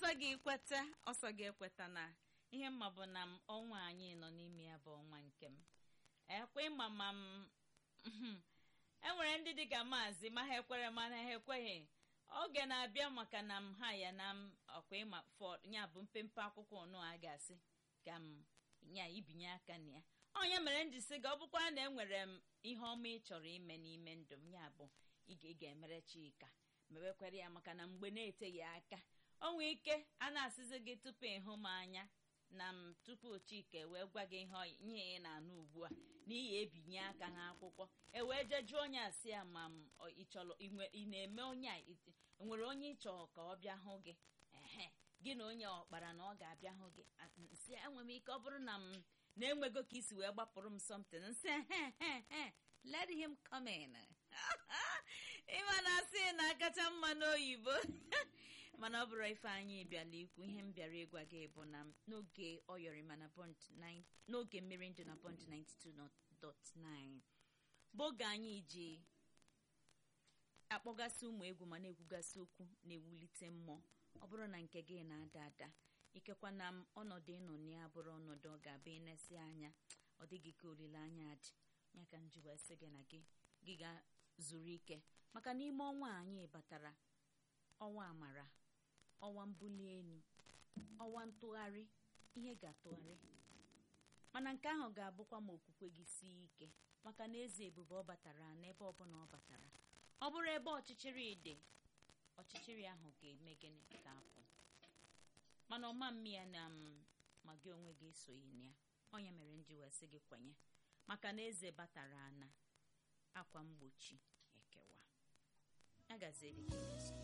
ọsọ gị kweta ọsọ gị ekweta na ihe mma bụ na m ọnwa anyị nọ n'ime ya bụ ọnwa nke m ekwe ịma ma m enwere ndị dịka maazị ma ha ekwere mana ha ekweghị oge na-abịa maka na m ha ya na m ọkwa ịma fọ ya bụ mpempe akwụkwọ ọnụ a ga-asị ka m ya ibinye aka na ya onye mere m ji sị gị ọ bụkwa na enwere m ihe ọma ị chọrọ ime n'ime ndụ m ya bụ ị ga-emere chika mewekwere ya maka na mgbe na-eteghị aka o nwee ike a na-asịzi gị tupu ịhụ m anya na m tupu chika wee gwa gị ihe nye ị na-anụ ugbu a n'ihi ebinye aka ha akwụkwọ e wee jee jụọ onye asị ya ma m ị chọrọ ị na-eme onye a nwere onye ị chọrọ ka ọ bịa hụ gị ehe gị na onye ọkpara na ọ ga-abịa hụ gị nsị enwe m ike ọ bụrụ na m na-enwego ka isi wee gbapụrụ m something nsị let him come in ịma na asị na akacha mma n'oyibo mana ọ bụrụ ife anyị bịala ikwu ihe m bịara ịgwa gị bụ na n'oge ọyọrịma na bond n'oge mmiri ndụ na bond 92.9 bụ oge anyị ji akpọgasị ụmụ egwu ma na-ekwugasị okwu na-ewulite mmụọ ọ bụrụ na nke gị na-ada ada ikekwa na ọnọdụ ịnọ na ya bụrụ ọnọdụ ọ ga-abụ ịnesi anya ọ dịghị ka olileanya dị ya ka m ji wee sị gị na gị gị ga-zuru ike maka n'ime ọnwa anyị batara ọnwa amara ọnwa mbuli elu ọnwa ntụgharị ihe ga-atụgharị mana nke ahụ ga-abụkwa ma okwukwe gị sie ike maka na eze ebube ọ batara n'ebe ọbụla ọ batara ọ bụrụ ebe ọchịchịrị dị ọchịchịrị ahụ ga-eme gịnị ka apụ mana ọma mmi ya na m ma gị onwe gị esoghị na ya onye mere m ji wee sị gị kwenye maka na eze batara ana akwa mgbochi ekewa ya gaziere gị